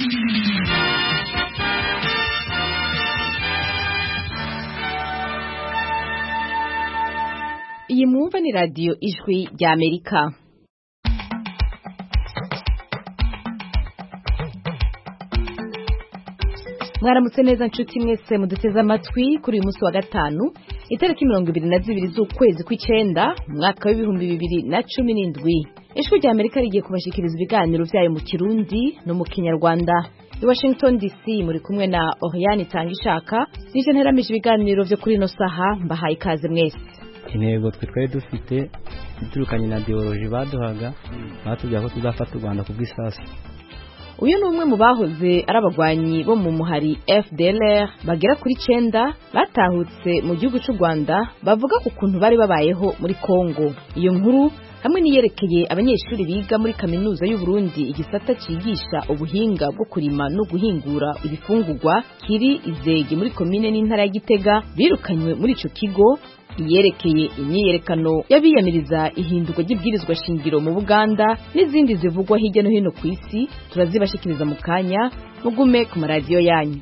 iyi mwumva ni radiyo ijwi rya amerika mwaramutse neza nshuti mwese muduteze amatwi kuri uyu munsi wa gatanu itariki mirongo ibiri na zibiri z'ukwezi kw'icyenda umwaka w'ibihumbi bibiri na cumi n'indwi ijwi rya amerika rigiye kubashikiriza ibiganiro byayo mu kirundi no mu kinyarwanda i washington dc muri kumwe na oriane itanga ishaka nije nteramije ibiganiro byo kuri ino saha mbahaye ikaze mwese intego twe twari dufite iturukanye na biyoloji baduhaga batubwira ko tuzafata u rwanda ku bw'isasu uyu ni umwe mu bahoze ari abagwanyi bo mu muhari fdlr bagera kuri cyenda batahutse mu gihugu cy'u rwanda bavuga ku kuntu bari babayeho muri congo iyo nkuru hamwe n'iyerekeye abanyeshuri biga muri kaminuza y'u Burundi igisata cyigisha ubuhinga bwo kurima no guhingura ibifungurwa kiri izege muri komine n'intara ya gitega birukanywe muri ico kigo iyerekeye imyiyerekano y'abiyamiriza ihindurwa ry'ibwirizwa shingiro mu buganda n'izindi zivugwa hirya no hino ku isi turazibashikiriza mu kanya mugume ku maradiyo yanyu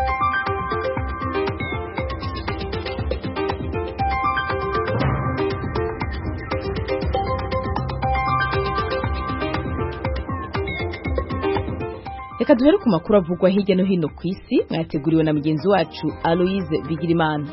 reka duhere ku makuru avugwa hirya no hino ku isi mwayateguriwe na mugenzi wacu aloise bigirimana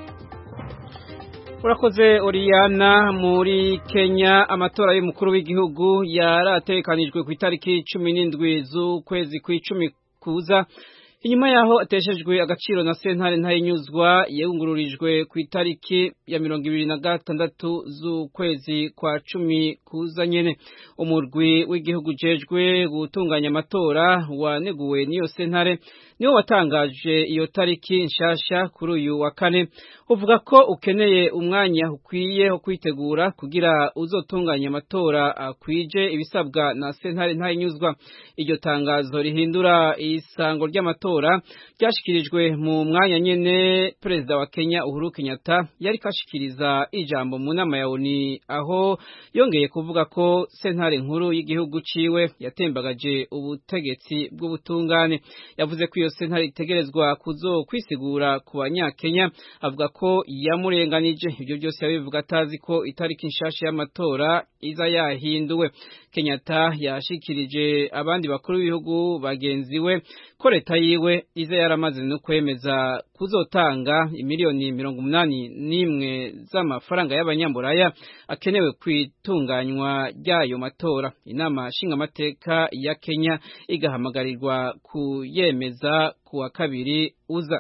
urakoze oriyana muri kenya amatora y'umukuru w'igihugu yaratekanijwe ku itariki cumi n'indwi z'ukwezi kw'icumi kuza inyuma yaho ateshejwe agaciro na sentare ntayinyuzwa yungururijwe ku itariki ya mirongo ibiri na gatandatu z'ukwezi kwa cumi kuza nyene umurwi w'igihugu ujejwe gutunganya amatora waneguwe n'iyo sentare niwo watangaje iyo tariki nshasha kuri uyu wa kane uvuga ko ukeneye umwanya ukwiye wo kwitegura kugira uzotunganya amatora akwije ibisabwa na sentare ntayinyuzwa iryo tangazo rihindura isango ry'amatora ryashikirijwe mu mwanya nyene perezida wa Kenya Uhuru Kenyatta yari kashikiriza ijambo mu nama ya ONU aho yongeye kuvuga ko sentare nkuru y'igihugu ciwe yatembagaje ubutegetsi bw'ubutungane yavuze ko iyo sentare itegerezwa kuzo kwisigura ku banyakenya avuga ko yamurenganije ibyo byose yabivuga atazi ko itariki nshasha y'amatora iza yahinduwe Kenyatta yashikirije abandi bakuru b'ibihugu bagenzi we ko leta yiwe iza yaramaze no kwemeza kuzotanga imiliyoni mirongo umunani n'imwe z'amafaranga y'abanyamburaya akenewe kwitunganywa ry'ayo matora inama nshingamateka ya Kenya igahamagarirwa kuyemeza ku wa kabiri uza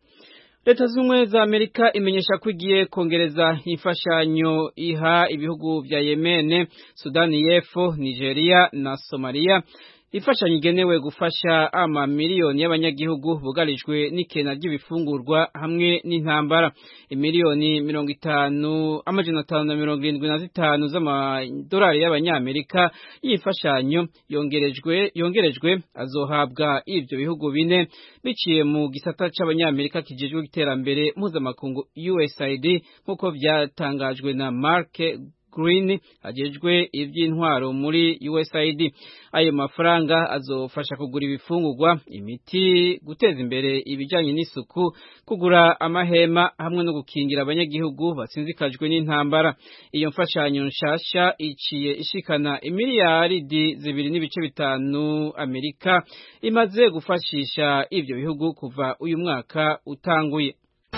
leta z'ubumwe za amerika imenyesha ko igiye kongereza imfashanyo iha ibihugu vya yemene sudani y'epfo nigeria na somaliya imfashanyo igenewe gufasha ama miliyoni y'abanyagihugu bugarijwe n'ikena ry'ibifungurwa hamwe n'intambara imiliyoni mirongo itanu amajana atanu na mirongo irindwi na zitanu z'amadolari y'abanyamerika y'imfashanyo yongerejwe yongerejwe azohabwa ivyo bihugu bine biciye mu gisata c'abanyamerika kijejwe iterambere mpuzamakungu USAID nk'uko vyatangajwe na Mark Green ajejwe ivy'intwaro muri USAID ayo mafaranga azofasha kugura ibifungurwa imiti guteza imbere ibijanye n'isuku kugura amahema hamwe no gukingira abanyagihugu batsinzikajwe n'intambara iyo mfashanyo nshasha iciye ishikana imiliyaridi zibiri n'ibice bitanu Amerika imaze gufashisha ivyo bihugu kuva uyu mwaka utanguye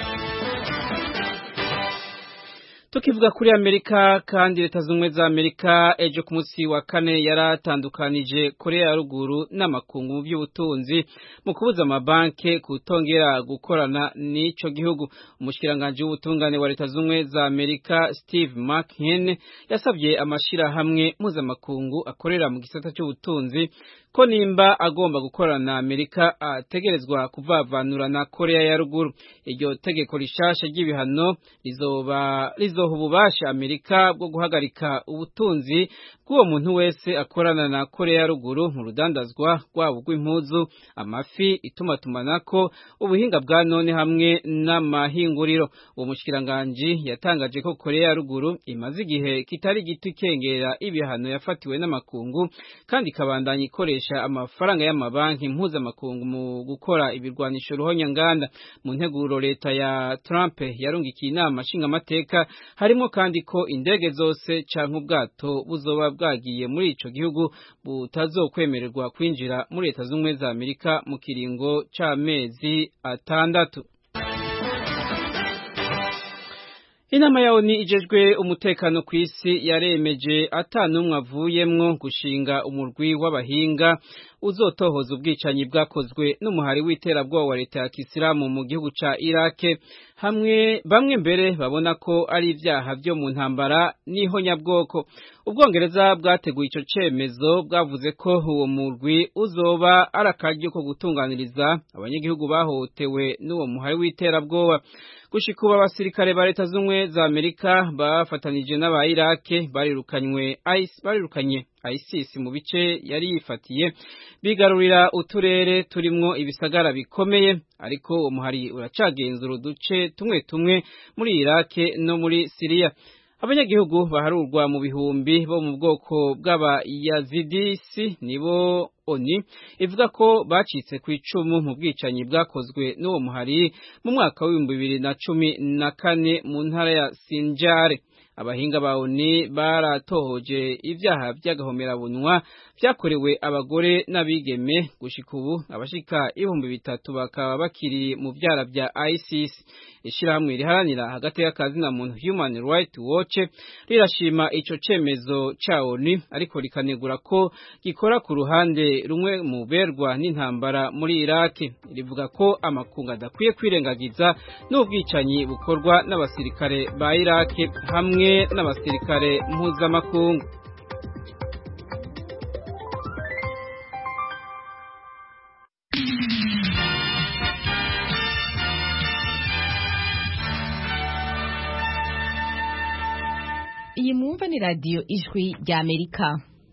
tukivuga kuri amerika kandi leta z'ubumwe za amerika ejo ku munsi wa kane yaratandukanije korea ya ruguru n'amakungu mu by'ubutunzi mu kubuza amabanki kutongera gukorana n'ico gihugu umushikiranganji w'ubutungane wa leta z'ubumwe za amerika steve mchin yasabye amashirahamwe mpuzamakungu akorera mu gisata cy'ubutunzi ko nimba agomba gukorana na amerika ategerezwa kuvavanura na korea ya ruguru iryo tegeko rishasha ry'ibihano rizoba rizo izoha ububasha Amerika bwo guhagarika ubutunzi bw'uwo muntu wese akorana na Korea ya ruguru mu rudandazwa rwabo rw'impuzu amafi itumatumanako ubuhinga bwa none hamwe n'amahinguriro uwo mushikiranganje yatangaje ko Korea ya ruguru imaze igihe kitari gito ikengera ibihano yafatiwe n'amakungu kandi ikabandanya ikoresha amafaranga y'amabanki mpuzamakungu mu gukora ibirwanisho ruhonyanganda mu nteguro leta ya Trump yarungikiye inama nshingamateka harimo kandi ko indege zose canke ubwato buzoba bwagiye muri ico gihugu butazokwemererwa kwinjira muri leta z'ubumwe za Amerika mu kiringo c'amezi atandatu Inama ya ONU ijejwe umutekano ku isi yaremeje atanumwe avuyemwo gushinga umurwi w'abahinga uzotohoza ubwicanyi bwakozwe n'umuhari w'iterabwoba wa leta ya Kisilamu mu gihugu ca Iraq hamwe bamwe mbere babona ko ari ivyaha byo mu ntambara niho nyabwoko ubwongereza bwateguye ico cemezo bwavuze ko uwo murwi uzoba ari akaryo ko gutunganiriza abanyagihugu bahotewe n'uwo muhari w'iterabwoba gushika ubu abasirikare ba leta z'ubumwe za Amerika bafatanije n'aba Iraq barirukanywe ICE barirukanye ISIS mu bice yari yifatiye bigarurira uturere turimwo ibisagara bikomeye ariko uwo muhari uracagenzura uduce tumwe tumwe muri Iraq no muri Syria abanyagihugu baharurwa mu bihumbi bo mu bwoko bw'abayazidisi nibo oni ivuga ko bacitse ku icumu mu bwicanyi bwakozwe n'uwo muhari mu mwaka w'ibihumbi bibiri na cumi na kane mu ntara ya Sinjare abahinga ba ONU baratohoje ivyaha by'agahomerabunwa vyakorewe abagore n'abigeme gushika ubu abashika ibihumbi bitatu bakaba bakiri mu vyara vya ISIS ishirahamwe riharanira hagati y'akazi na muntu Human Rights Watch rirashima ico cemezo ca ONU ariko rikanegura ko gikora ku ruhande rumwe mu berwa n'intambara muri Iraq rivuga ko amakungu adakwiye kwirengagiza n'ubwicanyi bukorwa n'abasirikare ba Iraq hamwe n'abasirikare mpuzamakungu iyi mwumva ni radiyo ijwi rya amerika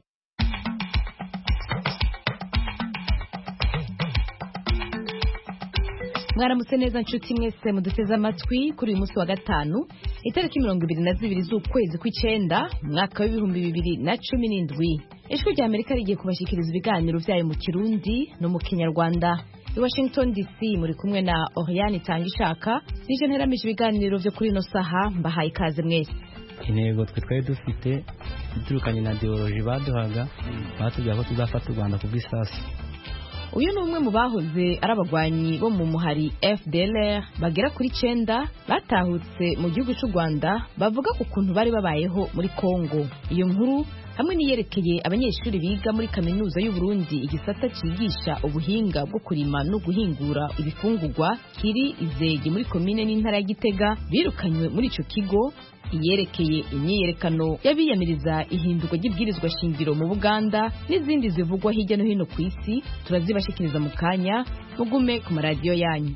mwaramutse neza nshuti mwese muduteze amatwi kuri uyu munsi wa gatanu itariki mirongo ibiri na zibiri z'ukwezi kw'icenda umwaka w'ibihumbi bibiri na cumi n'indwi ijwi rya amerika rigiye kubashyikiriza ibiganiro vyayo mu kirundi no mu kinyarwanda i washington dc muri kumwe na oriane itanga ishaka nije nteramije ibiganiro vyo kuri ino saha mbahaye ikaze mwese intego twe twari dufite iturukanye na ideoloji baduhaga batubwira ko tuzafata u rwanda ku bw'isasu uyu ni umwe mu bahoze ari abagwanyi bo mu muhari fdlr bagera kuri cenda batahutse mu gihugu cy'u rwanda bavuga ku kuntu bari babayeho muri congo iyo nkuru hamwe n'iyerekeye abanyeshuri biga muri kaminuza y'u Burundi igisata cyigisha ubuhinga bwo kurima no guhingura ibifungurwa kiri izegi muri komine n'intara ya gitega birukanywe muri ico kigo iyerekeye imyiyerekano y'abiyamiriza ihindurwa ry'ibwirizwa shingiro mu Buganda n'izindi zivugwa hirya no hino ku isi turazibashikiriza mu kanya mugume ku maradiyo yanyu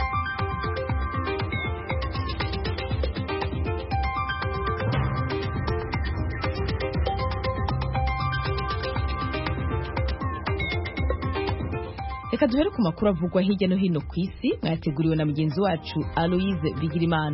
reka duhere ku makuru avugwa hirya no hino ku isi mwayateguriwe na mugenzi wacu aloise bigirimana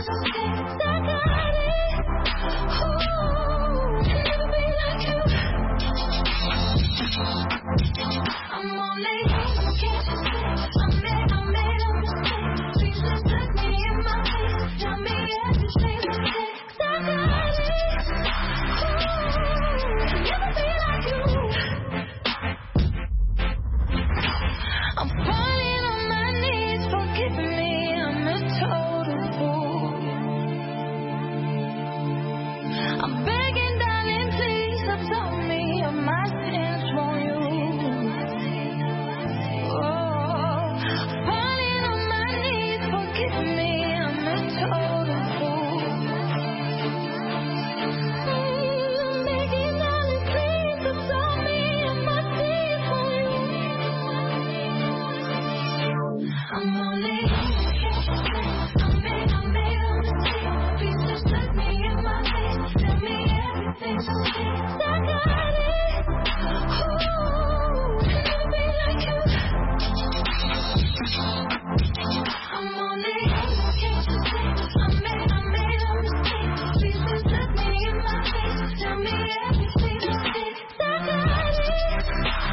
I'm falling on my knees, forgive me, I'm a total fool. I'm begging, darling, please absolve me of my sins, won't you? Oh, falling on my knees, forgive me, I'm a total fool. Mm, begging, darling, please absolve me of my sins, won't you? I'm only I made, I made a mistake. Please just look me in my face. Tell me everything's okay. I got it. Ooh, never be like you. I'm only can't you see? I made, I made a mistake. Please just look me in my face. Tell me everything's okay. I got it.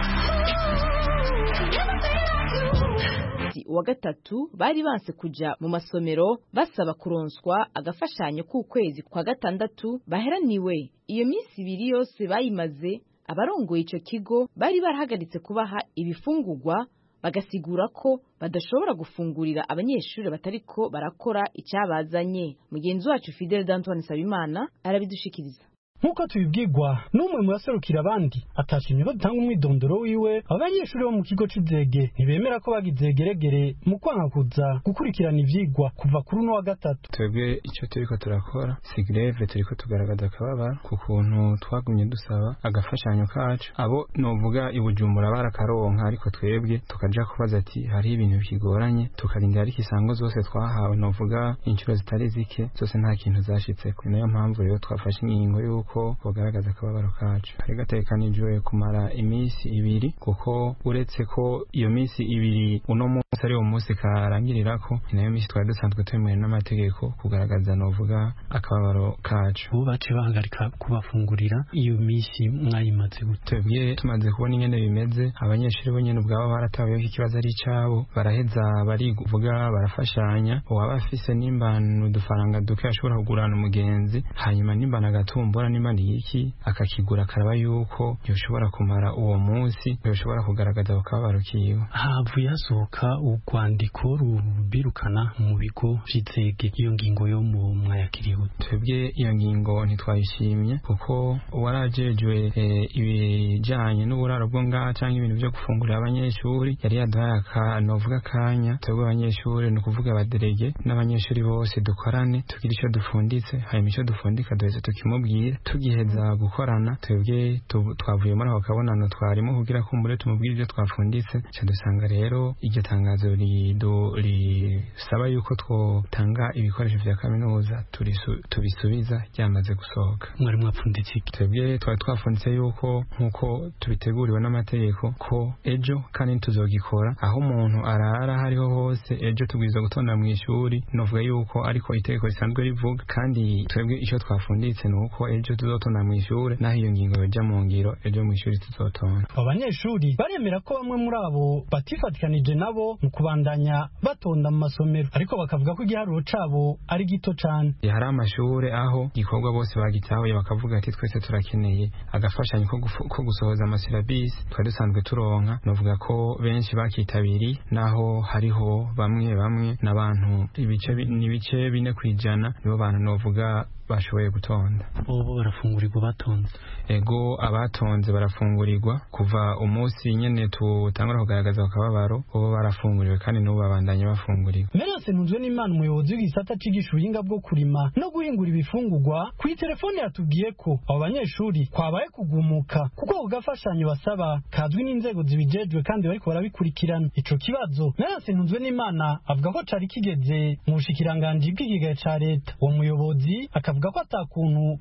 Ooh, never be like you. munsi wa gatatu bari banse kuja mu masomero basaba kuronswa agafashanyo k'ukwezi kwa gatandatu baheraniwe iyo minsi ibiri yose bayimaze abarongoye ico kigo bari barahagaritse kubaha ibifungurwa bagasigura ko badashobora gufungurira abanyeshuri batariko barakora icyabazanye mugenzi wacu Fidel Dantoine Nsabimana arabidushikiriza nk'uko tubibwirwa n'umwe mu baserukira abandi atashimye ko dutanga umwidondoro wiwe abanyeshuri bo mu kigo c'izege ntibemera ko bagize geregere mu kwanga kuza gukurikirana ivyigwa kuva kuri uno wa gatatu twebwe icyo turiko turakora si greve turiko tugaragaza akababaro ku kuntu twagumye dusaba agafashanyo kacu abo novuga i bujumbura barakaronka ariko twebwe tukaja kubaza ati hariho ibintu bikigoranye tukarindira ariko isango zose twahawe novuga inshuro zitari zike zose nta kintu zashitseko ni nayo mpamvu rero twafashe ingingo y'uko bogaragaza akababaro kacu kari gategekanijwe kumara iminsi ibiri kuko uretse ko iyo minsi ibiri uno munsi ari wo munsi karangirirako ni nayo minsi twari dusanzwe twemewe n'amategeko kugaragaza novuga akababaro kacu ubu bace bahagarika kubafungurira iyo misi mwayimaze gute twebwe tumaze kubona ingene bimeze abanyeshuri bo nyene ubwabo barataweho ko ikibazo ari icabo baraheza barivuga barafashanya uwaba afise nimbana udufaranga duke ashobora kugurana umugenzi hanyuma nimbana agatumbura nimbana iki akakigura akaraba yuko yoshobora kumara uwo munsi yoshobora kugaragaza akababaro kiwe havuye hasohoka urwandiko rubirukana mu bigo vy'izege iyo ngingo yo mu mwayakiriye gute twebwe iyo ngingo ntitwayishimye kuko uwarajejwe eh, ibijanye n'uburaro bwo ngaha canke ibintu vyo gufungurira abanyeshuri yari yaduhaye akanovuga akanya twebwe abanyeshuri ni ukuvuga abaderege n'abanyeshuri bose dukorane tugire ico dufunditse hanyuma ico dufundika duheze tukimubwira tugiheza gukorana twebwe tu- twavuye muri ako kabonano twarimo kugira kumbure tumubwire ivyo twafunditse ca dusanga rero iryo tangazo ridu- risaba yuko twotanga ibikoresho vya kaminuza turisu- tubisubiza ryamaze gusohoka mwari mwapfunditse iki twebwe twari twafunditse yuko nk'uko tubiteguriwe n'amategeko ko ejo kandi tuzogikora aho umuntu arara aho ariho hose ejo tubwirizwa gutonda mu ishuri novuga yuko ariko itegeko risanzwe rivuga kandi twebwe icyo twafunditse ni uko ejo tuzotonda mu ishuri naho iyo ngingo yoja mu ngiro ejo mu ishuri tuzotonda abo banyeshuri baremera ko bamwe muri abo batifatikanije nabo mu kubandanya batonda mu masomero ariko bakavuga ko igiharuro cabo ari gito cane hari amashure aho igikorwa bose bagitahuye bakavuga ati twese turakeneye agafashanyo ko gufu- ko gusohoza amasirabisi twari dusanzwe turonka novuga ko benshi bakitabiriye naho hariho bamwe bamwe n'abantu ibice bi- n'ibice bine kwijana nibo bantu novuga bashoboye gutonda bobo barafungurirwa batonze ego abatonze barafungurirwa kuva umunsi nyene tutangura kugaragaza akababaro bo barafunguriwe kandi n'ubu babandanye bafungurirwa Merose ntunzwe n'Imana umuyobozi w'igisata cigisha ubuhinga bwo kurima no guhingura ibifungurwa ku telefone yatubwiye ko abo banyeshuri kwabaye kugumuka kuko ako gafashanyo basaba kazwi n'inzego zibijejwe kandi bariko barabikurikirana ico kibazo Merose ntunzwe n'Imana avuga ko cari kigeze mu bushikiranganji bw'ikigega ca leta uwo muyobozi akavuga ko ata kuntu bofungura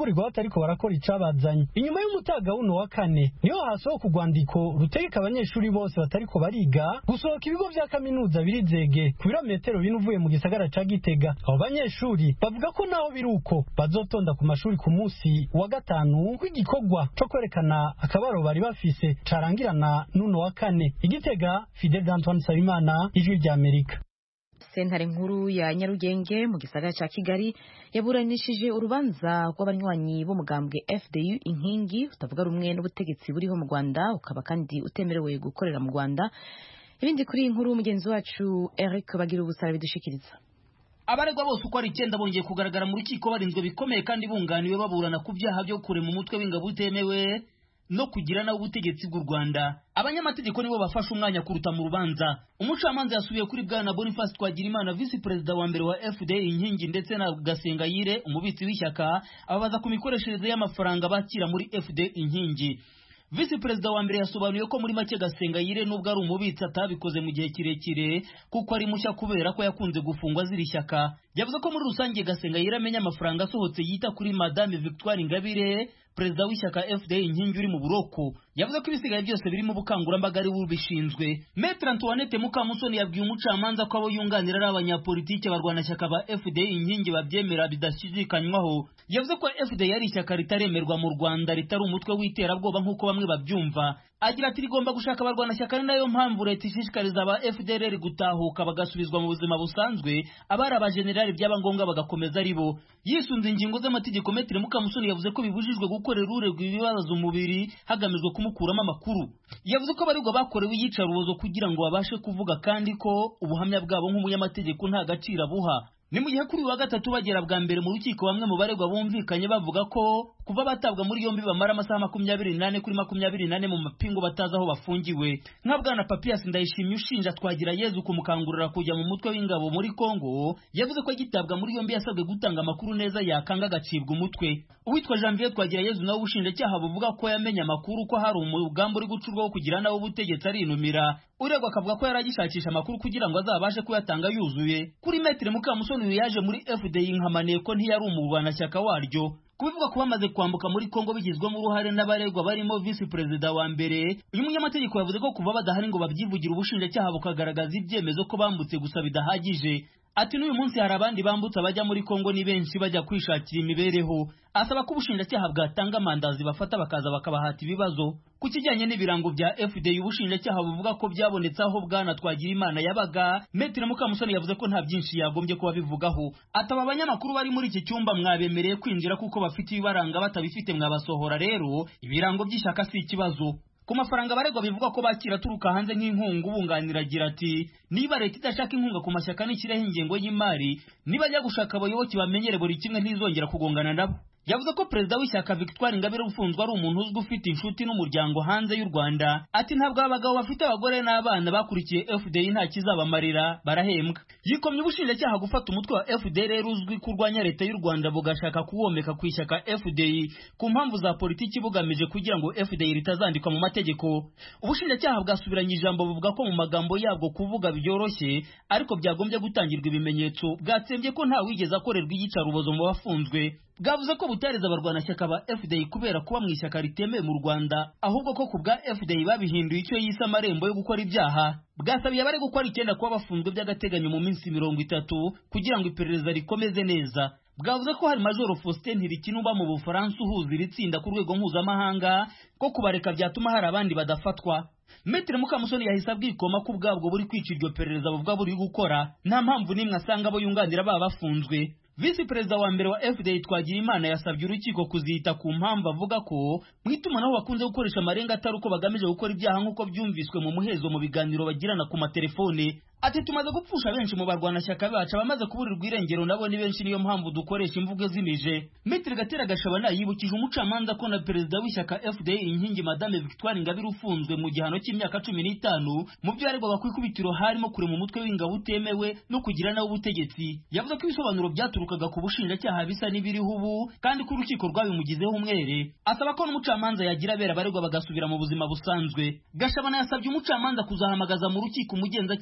barekurigwa batariko barakora icabazanye inyuma y'umutaga wuno wa kane niho hasohoka urwandiko rutegeka abanyeshuri bose batariko bariga gusohoka ibigo vya kaminuza biri zege ku birometero bine uvuye mu gisagara ca gitega abo banyeshuri bavuga ko naho biri uko bazotonda ku mashuri ku munsi wa gatanu w'igikorwa co kwerekana akabaro bari bafise carangirana n'uno wa kane igitega fidel antoine nsabimana ijwi rya amerika sentare nkuru ya nyarugenge mu gisagara cya kigali yaburanishije urubanza rw'abanywanyi b'umugambwe fdu inkingi utavuga rumwe n'ubutegetsi buriho mu rwanda ukaba kandi utemerewe gukorera mu rwanda ibindi kuri iyi nkuru mugenzi wacu eric bagira ubusara bidushikiriza abaregwa bose uko ari icyenda bongeye kugaragara mu rukiko barinzwe bikomeye kandi bunganiwe baburana ku byaha byo kurema umutwe w'ingabo utemewe no kugira nawe ubutegetsi bw'u Rwanda abanyamategeko nibo bafashe umwanya kuruta mu rubanza umucamanza yasubiye kuri bwana Boniface Twagirimana visi perezida wa mbere wa FDA inkingi ndetse na Gasengayire umubitsi w'ishyaka ababaza ku mikoreshereze y'amafaranga bakira muri FDA inkingi visi perezida wa mbere yasobanuye ko muri make Gasengayire nubwo ari umubitsi atabikoze mu gihe kirekire kuko ari mushya kubera ko yakunze gufungwa ziri shyaka yavuze ko muri rusange Gasengayire amenya amafaranga asohotse yita kuri Madame Victoire Ingabire perezida w'ishyaka FDA inkingi uri mu buroko yavuze ko ibisigaye byose biri mu bukangurambaga ari bubishinzwe Maître Antoinette Mukamusoni yabwiye umucamanza ko abo yunganira ari abanyapolitike barwanashyaka ba FDA inkingi babyemera bidashidikanywaho yavuze ko FDA ari ishyaka ritaremerwa mu Rwanda ritari umutwe w'iterabwoba nk'uko bamwe babyumva agira ati rigomba gushaka abarwanashyaka ari nayo mpamvu leta ishishikariza aba FDLR gutahuka bagasubizwa mu buzima busanzwe abari abajenerali byaba ngombwa bagakomeza ari bo yisunze ingingo z'amategeko Maître Mukamusoni yavuze ko bibujijwe gukorera uregwa ibibazo umubiri hagamijwe kumukuramo amakuru yavuze ko abaregwa bakorewe iyicarubozo kugira ngo babashe kuvuga kandi ko ubuhamya bwabo nk'umunyamategeko nta gaciro abuha ni mu gihe kuri uyu wa gatatu bagera bwa mbere mu rukiko bamwe mu baregwa bumvikanye bavuga ko kuva batabwa muri yombi bamara amasaha makumyabiri n'ane kuri makumyabiri n'ane mu mapingu batazi aho bafungiwe nka bwana papiyasi ndayishimye ushinja twagira yezu kumukangurira kujya mu mutwe w'ingabo muri kongo yavuze ko agitabwa muri yombi yasabwe gutanga amakuru neza yakanga agacibwa umutwe uwitwa janvier twagira yezu nawe ubushinjacyaha buvuga ko yamenye amakuru ko hari umugambi uri gucurwaho kugira nawe ubutegetsi arinumira uregwa akavuga ko yari agishakisha amakuru kugira ngo azabashe kuyatanga yuzuye kuri metero mukamusoni uyu yaje muri fdi nkamaniye ko ntiyari umurwanashyaka waryo kubivuga ko bamaze kwambuka muri Kongo bigizwemo uruhare n'abaregwa barimo visi perezida wa mbere uyu munyamategeko yavuze ko kuva badahari ngo babyivugire ubushinjacyaha bukagaragaza ibyemezo ko bambutse gusa bidahagije ati n'uyu munsi hari abandi bambutse bajya muri Kongo ni benshi bajya kwishakira imibereho asaba ko ubushinjacyaha bwatanga amandazi bafata bakaza bakabahata ibibazo ku kijyanye n'ibirango bya FDI ubushinjacyaha buvuga ko byabonetse aho bwana twagira imana yabaga Metero Mukamusoni yavuze ko nta byinshi yagombye kuba bivugaho ataba abanyamakuru bari muri iki cyumba mwabemereye kwinjira kuko bafite ibibaranga batabifite mwabasohora rero ibirango by'ishyaka si ikibazo ku mafaranga abaregwa bivuga ko bakira aturuka hanze nk'inkunga ubunganira agira ati niba leta idashaka inkunga ku mashyaka nishyireho ingengo y'imari niba ajya gushaka abayoboke bamenyere buri kimwe ntizongera kugongana nabo yavuze ko perezida w'ishyaka Victoire Ingabire ufunzwe ari umuntu uzwi ufite inshuti n'umuryango hanze y'u Rwanda ati ntabwo abagabo bafite abagore n'abana bakurikiye FDI nta kizabamarira barahembwa yikomye ubushinjacyaha gufata umutwe wa FDR uzwi kurwanya leta y'u Rwanda bugashaka kuwomeka ku ishyaka FDI ku mpamvu za politiki bugamije kugira ngo FDI ritazandikwa mu mategeko ubushinjacyaha bwasubiranye ijambo buvuga ko mu magambo yabwo kuvuga byoroshye ariko byagombye gutangirwa ibimenyetso bwatsembye ko nta wigeze akorerwa iyicarubozo mu bafunzwe bwavuze ko butareza abarwanashyaka ba FDI kubera kuba mu ishyaka ritemewe mu Rwanda ahubwo ko ku bwa FDI babihinduye icyo yise amarembo yo gukora ibyaha bwasabiye abari gukora icyenda kuba bafunzwe by'agateganyo mu minsi mirongo itatu kugira ngo iperereza rikomeze neza bwavuze ko hari majoro Faustin Ntirikina uba mu Bufaransa uhuza iri tsinda ku rwego mpuzamahanga ko kubareka byatuma hari abandi badafatwa Metre Mukamusoni yahise abwikoma ko ubwabwo buri kwica iryo perereza buvuga buri gukora nta mpamvu n'imwe asanga abo yunganira baba bafunzwe visi perezida wa mbere wa fda twagira imana yasabye urukiko kuzita ku mpamvu avuga ko mu itumanaho bakunze gukoresha amarenga atari uko bagamije gukora ibyaha nk'uko byumviswe mu muhezo mu biganiro bagirana ku matelefone ati tumaze gupfusha benshi mu barwanashyaka bacu abamaze kuburirwa irengero nabo ni benshi niyo mpamvu dukoresha imvugo zimije Mitre Gatera Gashabana yibukije umucamanza ko na perezida w'ishyaka FDA inkingi Madame Victoire Ingabire ufunzwe mu gihano cy'imyaka cumi n'itanu mu byo yaregwaga ku ikubitiro harimo kurema umutwe w'ingabo utemewe no kugira nawe ubutegetsi yavuze ko ibisobanuro byaturukaga ku bushinjacyaha bisa n'ibiriho ubu kandi ko urukiko rwabimugizeho umwere asaba ko n'umucamanza yagira abera abaregwa bagasubira mu buzima busanzwe Gashabana yasabye umucamanza kuzahamagaza mu rukiko umugenzacyaha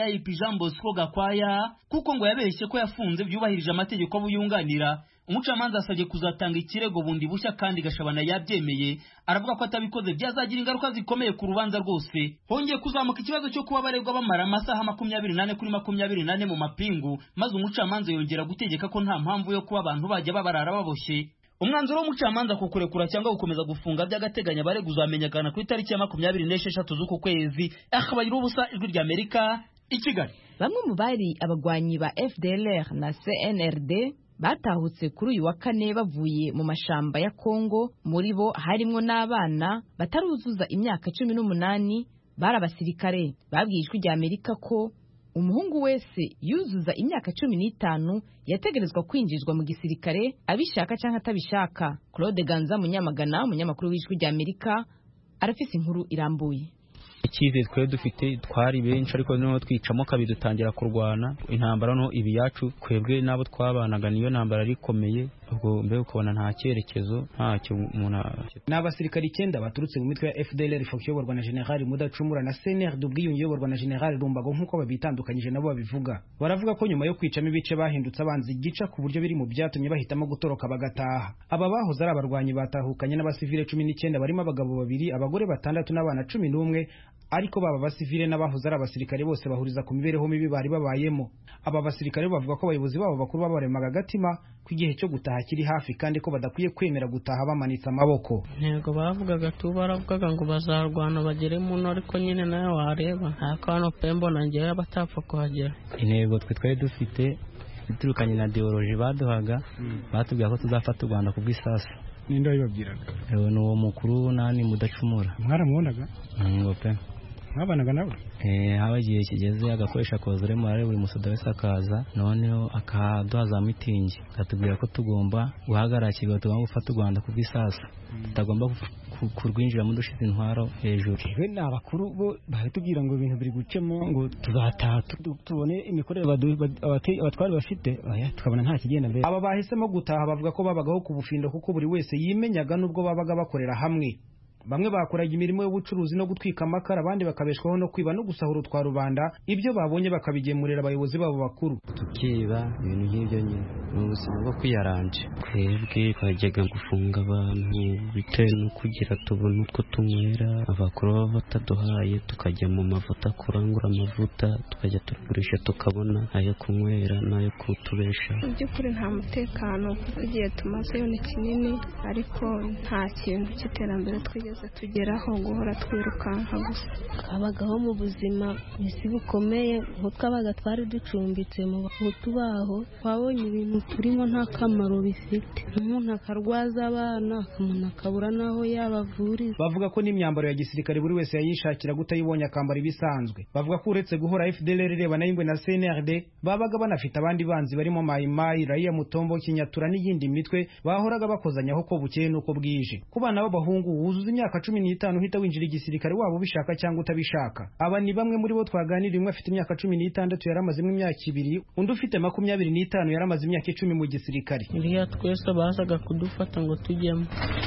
IIP Jean Bosco Gakwaya kuko ngo yabeshye ko yafunze byubahirije amategeko abo yunganira umucamanza asabye kuzatanga ikirego bundi bushya kandi gashabana yabyemeye aravuga ko atabikoze byazagira ingaruka zikomeye ku rubanza rwose hongeye kuzamuka ikibazo cyo kuba baregwa bamara amasaha makumyabiri nane kuri makumyabiri nane mu mapingu maze umucamanza yongera gutegeka ko nta mpamvu yo kuba abantu bajya babarara baboshye umwanzuro w'umucamanza ku kurekura cyangwa gukomeza gufunga by'agateganyo abaregwa uzamenyekana ku itariki ya makumyabiri n'esheshatu z'uku kwezi akabagira ubusa ijwi ry'amerika i kigali bamwe mu bari abagwanyi ba fdlr na cnrd batahutse kuri uyu wa kane bavuye mu mashamba ya kongo muri bo harimwo n'abana bataruzuza imyaka cumi n'umunani bari abasirikare babwiye ijwi rya amerika ko umuhungu wese yuzuza imyaka cumi n'itanu yategerezwa kwinjizwa mu gisirikare abishaka cyangwa atabishaka claude ganza munyamagana umunyamakuru w'ijwi rya amerika arafise inkuru irambuye icyizere twari dufite twari benshi ariko noneho twicamo kabiri dutangira kurwana intambara no ibi yacu twebwe n'abo twabanaga niyo ntambara yari ikomeye ubwo mbega ukabona nta cyerekezo ntacyo umuntu ni abasirikari icyenda baturutse mu mitwe ya fdlr fox iyoborwa na generali mudacumura na cnrd ubwiyunge iyoborwa na generali rumbago nk'uko babitandukanyije nabo babivuga baravuga ko nyuma yo kwicamo ibice bahindutse abanzi igica ku buryo biri mu byatumye bahitamo gutoroka bagataha aba bahoze ari abarwanyi batahukanye n'abasivile cumi n'icyenda barimo abagabo babiri abagore batandatu n'abana cumi n'umwe ariko baba basivile n'abahoze ari abasirikare bose bahuriza ku mibereho mibi bari babayemo aba basirikare bavuga ko abayobozi babo bakuru babaremaga agatima ko igihe cyo gutaha kiri hafi kandi ko badakwiye kwemera gutaha bamanitse amaboko ntego bavugaga tu baravugaga ngo bazarwana bagere muno ariko nyine nawe wareba nta kano pe mbona ngewe batapfa kuhagera intego twe twari dufite iturukanye na ideoloji baduhaga batubwira ko tuzafata u rwanda ku bw'isasu ninde wabibabwiraga ni uwo mukuru nani mudacumura mwaramubonaga ngo pe mwabanaga nawe haba igihe kigeze agakoresha kozore murare buri musoda wese akaza noneho akaduha za mitingi akatubwira ko tugomba guhagarara tugomba gufata u rwanda ku bw'isasu tutagomba kurwinjiramo dushize intwaro hejuru we ni abakuru bo baratubwira ngo ibintu biri gucemo ngo tuzataha tubone imikorere abatwari bafite tukabona nta kigenda mbere aba bahisemo gutaha bavuga ko babagaho ku bufindo kuko buri wese yimenyaga n'ubwo babaga bakorera hamwe bamwe bakoraga imirimo y'ubucuruzi no gutwika amakara abandi bakabeshwaho no kwiba no gusahura utwa rubanda ibyo babonye bakabigemurira abayobozi babo bakuru tukiba ibintu nk'ibyo nyine ni ubuzima bwo kwiyaranje twebwe twajyaga gufunga abantu bitewe no kugira tubone utwo tunywera abakuru baba bataduhaye tukajya mu mavuta kurangura amavuta tukajya tugurisha tukabona ayo kunywera n'ayo kutubesha mu by'ukuri nta mutekano kuko igihe tumazeyo ni kinini ariko nta kintu cy'iterambere twigeze tugeraho guhora twirukanka gusa twabagaho mu buzima isi bukomeye nk'utwabaga twari ducumbitse mu bahutu baho twabonye ibintu turimo nta kamaro bifite umuntu akarwaza abana umuntu akabura n'aho yabavuriza bavuga ko n'imyambaro ya gisirikare buri wese yayishakira utayibonye akambara ibisanzwe bavuga ko uretse guhora FDLR ireba na Ingwe na CNRD babaga banafite abandi banzi barimo Mayimayi Raia Mutombo Kinyatura n'iyindi mitwe bahoraga bakozanyaho ko bukeye nuko bwije ku bana b'abahungu wuzuza imyaka cumi n'itanu uhita winjira igisirikare waba ubishaka cyangwa utabishaka aba ni bamwe muri bo twaganiriye umwe afite imyaka cumi n'itandatu yari amazemo imyaka ibiri undi ufite makumyabiri n'itanu yari amaze imyaka icumi mu gisirikare iriya twese bazaga kudufata ngo tujyemo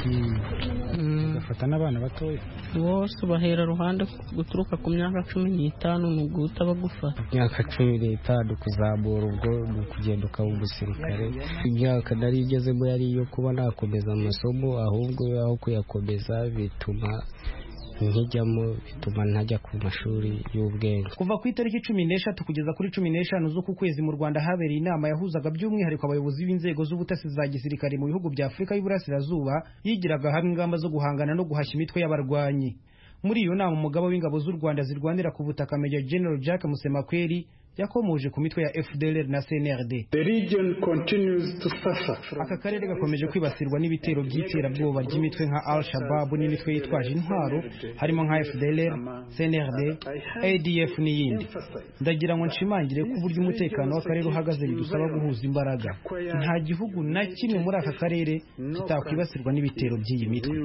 bagafata n'abana batoya bose bahera ruhande guturuka ku myaka cumi n'itanu ni uguhita bagufata imyaka cumi n'itanu kuzamura ubwo ni ukugenda ukaba umusirikare imyaka nari igezemo yari iyo kuba nakomeza amasomo ahubwo aho kuyakomeza bituma nkijyamo bituma ntajya ku mashuri y'ubwenge kuva ku itariki cumi n'eshatu kugeza kuri cumi n'eshanu z'uku kwezi mu rwanda habereye inama yahuzaga by'umwihariko abayobozi b'inzego z'ubutasi za gisirikare mu bihugu bya afurika y'uburasirazuba yigiraga hamwe ingamba zo guhangana no guhashya imitwe y'abarwanyi muri iyo nama umugaba w'ingabo z'u rwanda zirwanira ku butaka Major General Jack Musemakweli yakomoje ku mitwe ya FDLR na CNRD aka karere gakomeje kwibasirwa n'ibitero by'iterabwoba ry'imitwe nka Al Shabaab n'imitwe yitwaje intwaro harimo nka FDLR CNRD ADF n'iyindi ndagira ngo nshimangire ko uburyo umutekano w'akarere uhagaze bidusaba guhuza imbaraga nta gihugu na kimwe muri aka karere kitakwibasirwa n'ibitero by'iyi mitwe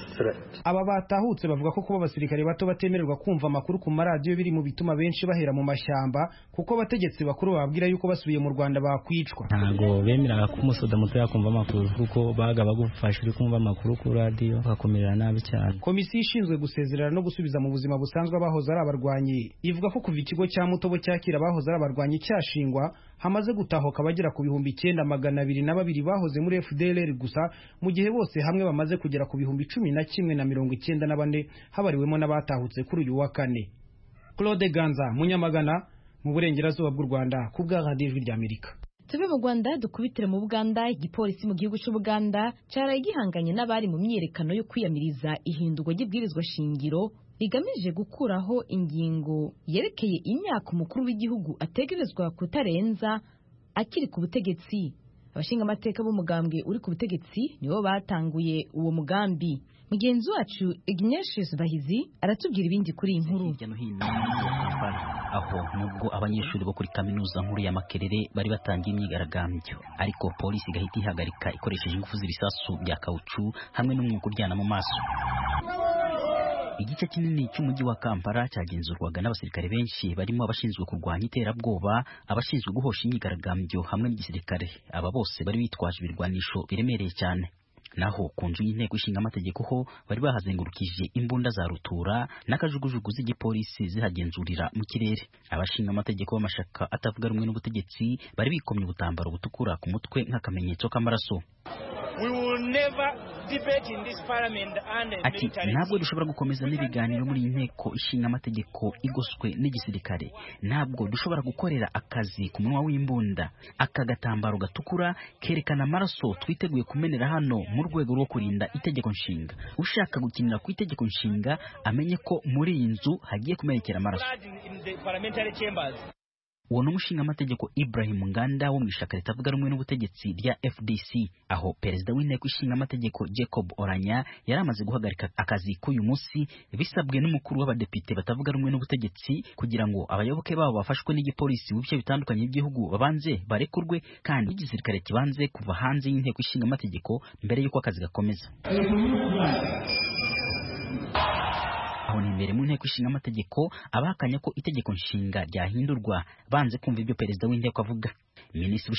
aba batahutse bavuga ko kuba abasirikare bato batemererwa kumva amakuru ku maradiyo biri mu bituma benshi bahera mu mashyamba kuko abategetsi bakuru bababwira yuko basubiye mu rwanda bakwicwa ntabwo bemeraga ko umusoda muto yakumva amakuru kuko baga bagufasha uri kumva amakuru kuri radiyo bakakumerera nabi cyane komisiyo ishinzwe gusezerera no gusubiza mu buzima busanzwe abahoze ari abarwanyi ivuga ko kuva ikigo cya mutobo cyakira abahoze ari abarwanyi cyashingwa hamaze gutahuka abagera ku bihumbi icyenda magana abiri na babiri bahoze muri fdlr gusa mu gihe bose hamwe bamaze kugera ku bihumbi cumi na kimwe na mirongo icyenda na bane habariwemo n'abatahutse kuri uyu wa kane claude ganza munyamagana mu burengerazuba bw'u rwanda ku bwa radiyo ijwi ry'amerika tuve mu rwanda dukubitire mu buganda igipolisi mu gihugu cy'ubuganda cyaraye gihanganye n'abari mu myiyerekano yo kwiyamiriza ihindurwa ry'ibwirizwa shingiro rigamije gukuraho ingingo yerekeye imyaka umukuru w'igihugu ategerezwa kutarenza akiri ku butegetsi abashingamateka b'umugambwe uri ku butegetsi nibo batanguye uwo mugambi mugenzi wacu ignatius bahizi aratubwira ibindi kuri iyi nkuru hirya no hino mu mujyi wa kampala aho nubwo abanyeshuri bo kuri kaminuza nkuru ya makerere bari batangiye imyigaragambyo ariko polisi igahita ihagarika ikoresheje ingufu z'ibisasu bya kawucu hamwe n'umwuka uryana mu maso igice kinini cy'umujyi wa kampala cyagenzurwaga n'abasirikare benshi barimo abashinzwe kurwanya iterabwoba abashinzwe guhosha imyigaragambyo hamwe n'igisirikare aba bose bari bitwaje ibirwanisho biremereye cyane naho ku nzu y'inteko ishinga amategeko ho bari bahazengurukije imbunda za rutura n'akajugujugu z'igipolisi zihagenzurira mu kirere abashinga amategeko b'amashaka atavuga rumwe n'ubutegetsi bari bikomye ubutambaro butukura ku mutwe nk'akamenyetso k'amaraso ati ntabwo dushobora gukomeza n'ibiganiro muri iyi nteko ishinga amategeko igoswe n'igisirikare ntabwo dushobora gukorera akazi ku munwa w'imbunda aka gatambaro gatukura kerekana amaraso twiteguye kumenera hano mu rwego rwo kurinda itegeko nshinga ushaka gukinira ku itegeko nshinga amenye ko muri iyi nzu hagiye kumenekera amaraso uwo ni umushingaamategeko Ibrahim Nganda wo mu ishyaka ritavuga rumwe n'ubutegetsi rya FDC aho perezida w'inteko ishinga amategeko Jacob Oranya yari amaze guhagarika akazi k'uyu munsi bisabwe n'umukuru w'abadepite batavuga rumwe n'ubutegetsi kugira ngo abayoboke babo bafashwe n'igipolisi mu bice bitandukanye by'igihugu babanze barekurwe kandi igisirikare kibanze kuva hanze y'inteko ishinga amategeko mbere y'uko akazi gakomeza aho ni imbere mu nteko ishinga amategeko abahakanya ko itegeko nshinga ryahindurwa banze kumva ibyo perezida w'inteko avuga minisitiri